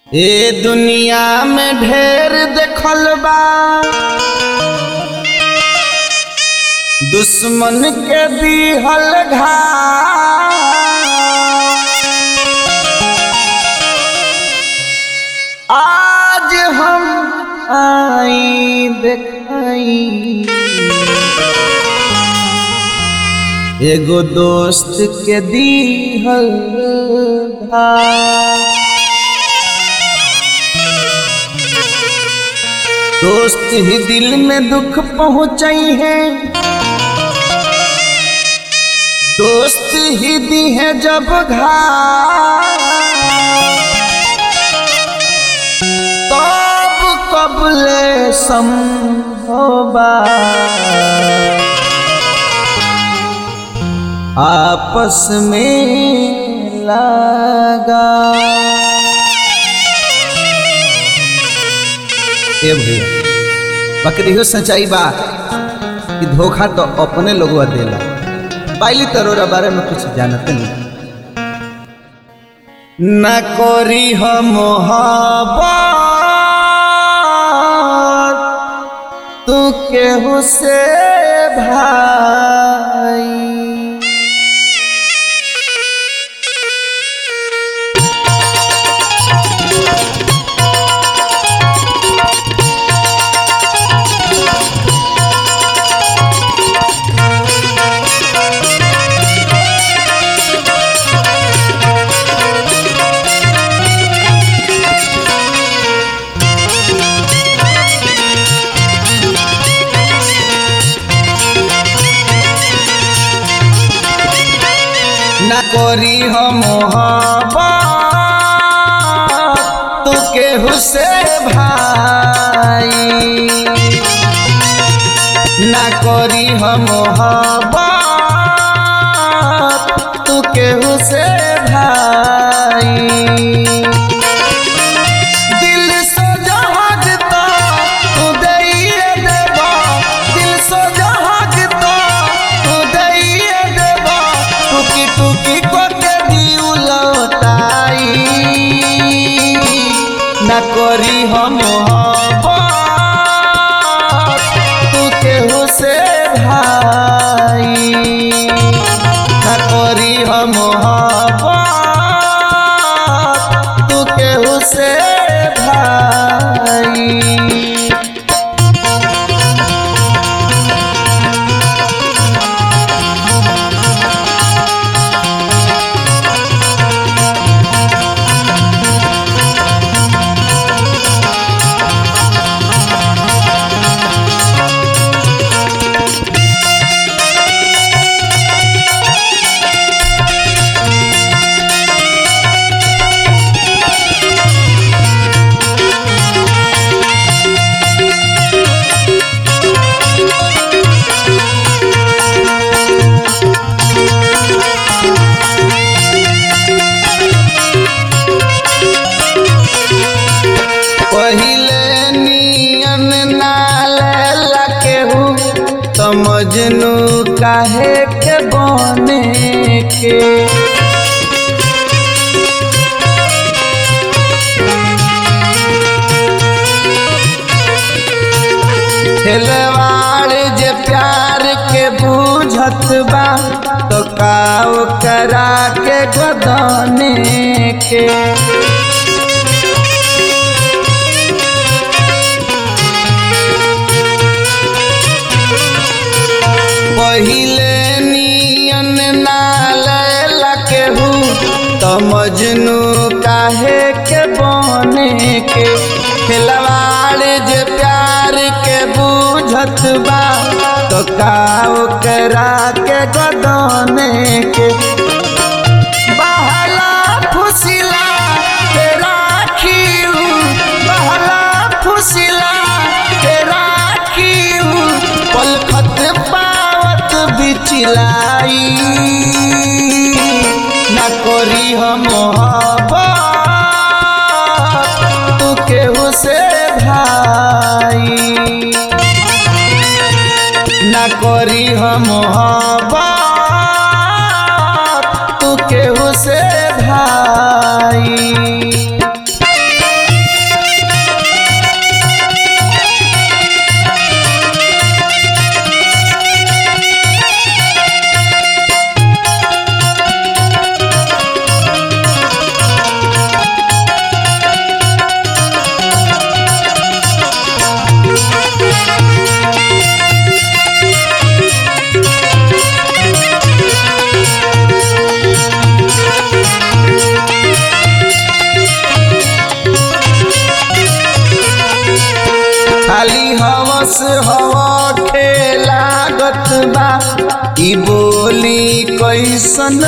ए दुनिया में ढेर देखल बा दुश्मन के दिहल घा आज हम आई देखाई एगो दोस्त के दिहल घा दोस्त ही दिल में दुख पहुंचाई है दोस्त ही दी है जब घाव तब कबले संभोबा आपस में लगा ए भैया बकरी हो सच्चाई बा कि धोखा तो अपने लोगवा देला पाइली तरोरा बारे में कुछ जानते नहीं न कोरी हो मोहब्बत तू केहू से भाई न कोरी हो मोहब्बत तू केहू से भाई न कोरी हो मोहब्बत तू केहू से भाई दिल से जहागता तू दैए देबा दिल से जहागता तू दैए देबा टुकी टुकी को के दिउ लौटाई न करी हम मोहब्बत तू केहू से भाई न करी हम मोहब्बत तू केहू से भाई पहिले नियन नाले केहू तो मजनू काहे के बने के खेलवाड़ जे प्यार के बूझत बा तो काव करा के गदने के पहिले नियन नाले केहू तो मजनू काहे के बने के खिलवाड़ जे प्यार के बूझत बा तो काव करा के गदने के बहला फुसिला के राखीऊ बहला फुसिला के राखीऊ पलखत पावत बिचलाई न करी हम मोहब्बत तू केहू से भाई न करी हम मोहब्बत तू केहू से भाई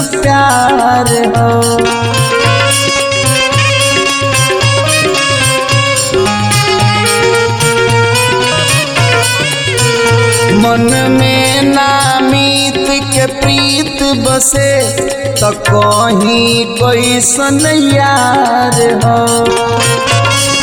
प्यार हो मन में नामीत के प्रीत बसे तो कहीं कोई सन यार हो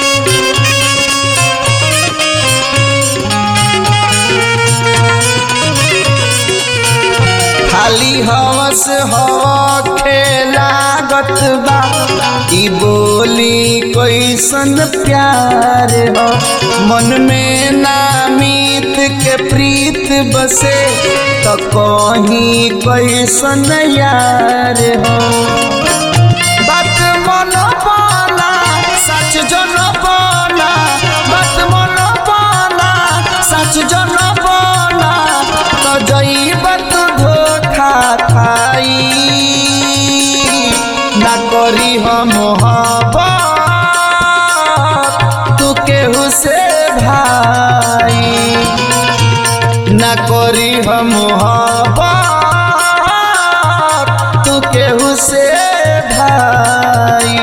खाली हवस हो खेलागत बा ई बोली कोई सन प्यार हो मन में नामीत के प्रीत बसे तो कहीं कोई सन यार हो बात मन पाना सच जन पाना बात मन पाना सच जन पाना तो जईबत धोखा खाई ना करी हम तू केहू से भाई ना करी हम तू केहू से भाई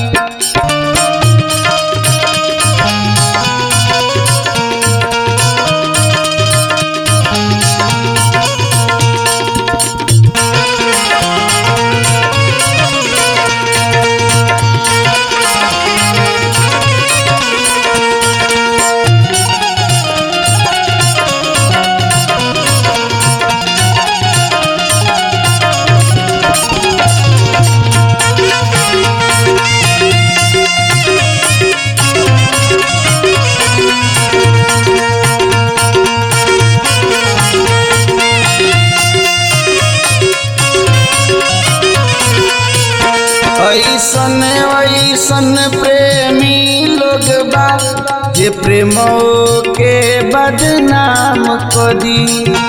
ऐसन ऐसन प्रेमी लोग बा जे प्रेम के बदनाम करी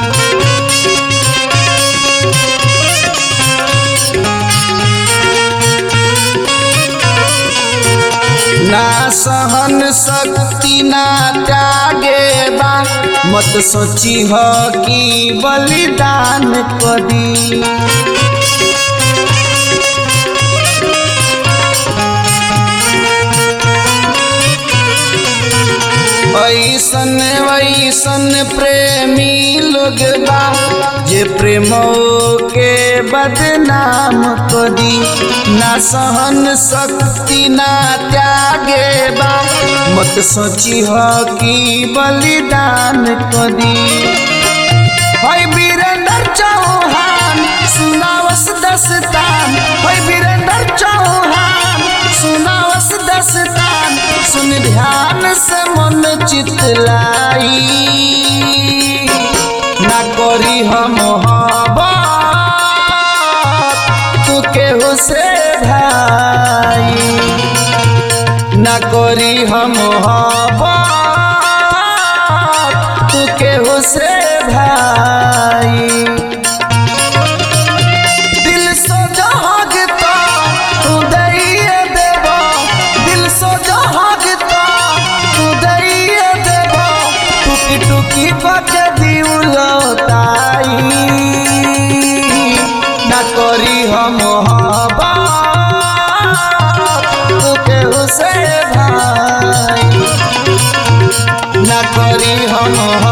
ना सहन शक्ति ना त्यागे बा मत सोची हो कि बलिदान करी ऐसन वैसन प्रेमी लोग बा जे प्रेम के बदनाम करी ना सहन शक्ति ना त्यागे बा मत सोची हो कि बलिदान करी होय वीरेंद्र चौहान सुनावस दस्तान होय वीरेंद्र चौहान सुनावस दस्तान सुन ध्यान से मन चितलाई ना करी हम तू केहू से भाई ना करी हम तू केहू से भाई दिल सो जहागता तू दैये देबो दिल सो जहागता तू दैये देबो टुकी टुकी के दिउलताई ना करी हम तू केहू से भाई ना करी हम